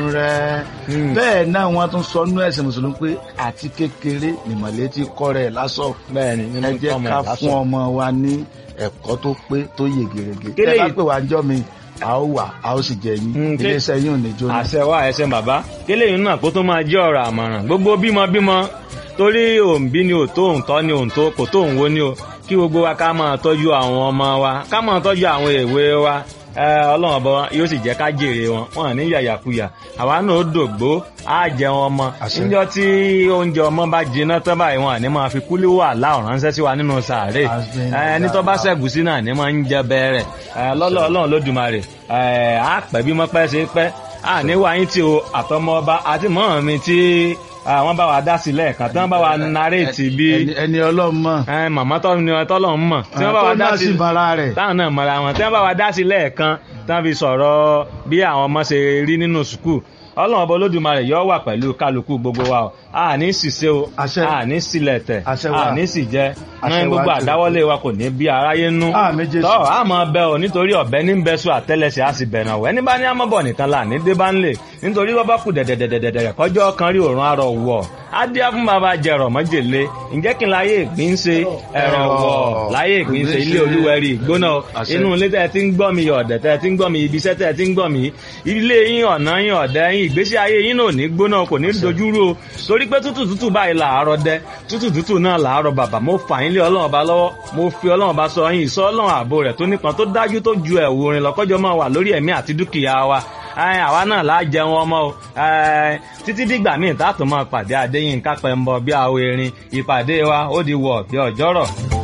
rẹ̀ bẹ́ẹ̀ náà wọ́n tún sọ nú ẹ̀sìn mùsùlùmí pé àti kékeré nìmọ̀lẹ́ ti kọ́ rẹ̀ lásọ̀ bẹ́ẹ̀ ni nínú ẹ jẹ́ tọ́mọ ká ẹ̀ lásán. fún ọmọ wa ní ẹ̀kọ́ tó pé tó yè gèrègè Kélé tẹ́ bá yìí- pè wá ń jọ́ mi a ó wà a ó sì jẹ yín Mm, ké- iléeṣẹ́ yín ò ní jóná. àṣẹ wa ẹsẹ bàbá kélé yìí náà kó tó máa jẹ́ ọ̀rọ̀ àmọ̀ràn gbogbo bímọ bímọ torí òǹbí ni òtó òǹtọ́ ni òǹtó kò tó òǹwo ni o kí gbogbo wa ká máa tọ́jú àwọn ọmọ wa ká máa tọ́jú àwọn èwe wa ẹ, ọlọ́run ọba yóò sì jẹ́ ká jèrè wọn wọn ní yàyàkuyà àwa náà ó dògbó á jẹun ọmọ Àṣẹ. níjọ́ tí oúnjẹ ọmọ bá jiná tán báyìí wọn àní máa fi kúlí wà láòrán ránṣẹ́ sí wa nínú sàárè Àṣẹ. ẹ, ẹni tó bá ṣẹ̀gùsí náà ní máa ń jẹ bẹ́ẹ̀rẹ̀ lọ́lọ́ ọlọ́run lódùmarè ẹ, á pẹ́ bí mọ́ pẹ́ ṣe pẹ́ à ní wáyé tí o àtọmọ ọba àti mọ́ mi tí àwọn bá wa dá sí lẹ́ẹ̀kan tí wọ́n bá wa naréètì bí ẹni ẹni ọlọ́run mọ̀ ẹ, màmá tọ́ ni tọ́lọ̀ ń mọ̀ tí wọ́n bá wa tó dá náà sí sì bara rẹ̀ táwọn náà mọ̀ra wọn tí wọ́n bá wa dá sí lẹ́ẹ̀kan tí wọ́n fi sọ̀rọ̀ bí àwọn ọmọ ṣe rí nínú sùkúù ọlọ́run ọba olódùmarè yọ wà pẹ̀lú kálukú gbogbo wa o a ní ṣìṣe o Àṣẹ. a ní sílẹ̀ tẹ̀ Àṣẹ wà. a ní sì jẹ́ Àṣẹ ní wà gbogbo jù. àdáwọ́lé wa kò ní bí aráyé nú Àmín Jésù. tọ́ a máa bẹ o nítorí ọ̀bẹ ní bẹ́sù àtẹ́lẹsẹ̀ a sì bẹ̀rẹ̀ ọ̀wẹ́ ní bá ní àmọ́bọ̀ nìkan là ní débá ńlẹ̀ nítorí wọ́n bá kù dẹ̀dẹ̀dẹ̀dẹ̀dẹ̀ kọjọ́ kan rí òrùn arọ̀ wọ̀ á dí á fún bàbá jẹrọ mọ́jèlé ǹjẹ́ kí n láyé ìgbín ṣe ẹ̀rọ wọ̀ láyé ìgbín ṣe ilé olúwẹ̀rí ìgbóná Àṣẹ. inú ilé tẹ́ ẹ ti ń gbọ́ mi ọ̀dẹ̀ tẹ́ ẹ ti ń gbọ́ mi ibi iṣẹ́ tẹ́ ẹ ti ń gbọ́ mi ilé yín ọ̀nà yín ọ̀dẹ̀ yín ìgbésí ayé yín náà ò ní gbóná kò ní dojúrú o torí pé tútù tútù báyìí làárọ̀ dẹ tútù tútù náà làárọ̀ bàbà mo fà yín lé ọlọ́run ọba lọ́wọ́ mo fi ọlọ́run ọba sọ yín ìsọ ọlọ́run ààbò rẹ̀ tó nípọn tó dájú tó ju ẹ̀wù orin lọ́kọ́jọ́ máa wà lórí ẹ̀mí àti dúkìá wa Ẹ, àwa náà láà jẹun ọmọ o Ẹ, títí dìgbà míì tá a tún máa pàdé Adéyínká Pẹ́ńbọ bí àwọn erin ìpàdé wa ó di wọ̀ bí ọjọ́rọ̀.